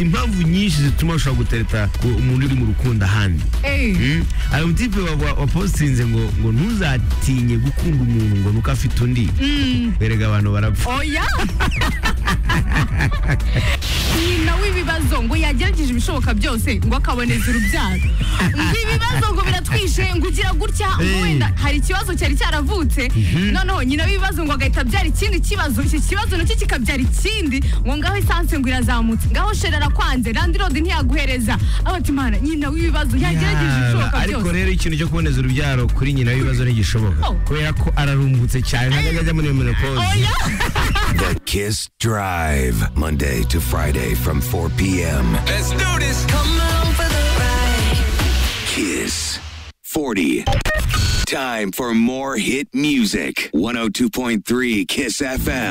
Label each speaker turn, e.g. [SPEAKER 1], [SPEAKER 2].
[SPEAKER 1] impamvu nyinshi zituma ushobora gutereta ku- umuntu uri mu rukundo ahandi Mm. hari umutipe wa- wa- wapositinze ngo ngo ntuzatinye gukunda umuntu ngo nuko afite undi berega abantu barapfa
[SPEAKER 2] oya nyina w'ibibazo ngo yagerageje ibishoboka byose ngo akaboneza urubyaro ngo ibibazo ngo biratwishe ngo ugira gutya ngo
[SPEAKER 1] Hey.
[SPEAKER 2] wenda hari ikibazo cyari cyaravutse noneho nyina w'ibibazo ngo agahita abyara ikindi kibazo iki kibazo nacyo kikabyara ikindi ngo ngaho esanse ngo irazamutse ngaho sherera kwanze randi rodi ntiyaguhereza aho ati mana nyina w'ibibazo yagerageje ibishoboka
[SPEAKER 1] Yaba, ariko
[SPEAKER 2] byose
[SPEAKER 1] rero ikintu cyo kuboneza urubyaro kuri nyina w'ibibazo ntigishoboka
[SPEAKER 2] Oh.
[SPEAKER 1] kubera ko ararumbutse cyane ntabwo ajya muri menopause
[SPEAKER 2] oya
[SPEAKER 3] The Kiss Drive, Monday to Friday from 4 p.m.
[SPEAKER 4] Let's do this. Come on for the ride.
[SPEAKER 3] Kiss 40. Time for more hit music. 102.3 Kiss FM.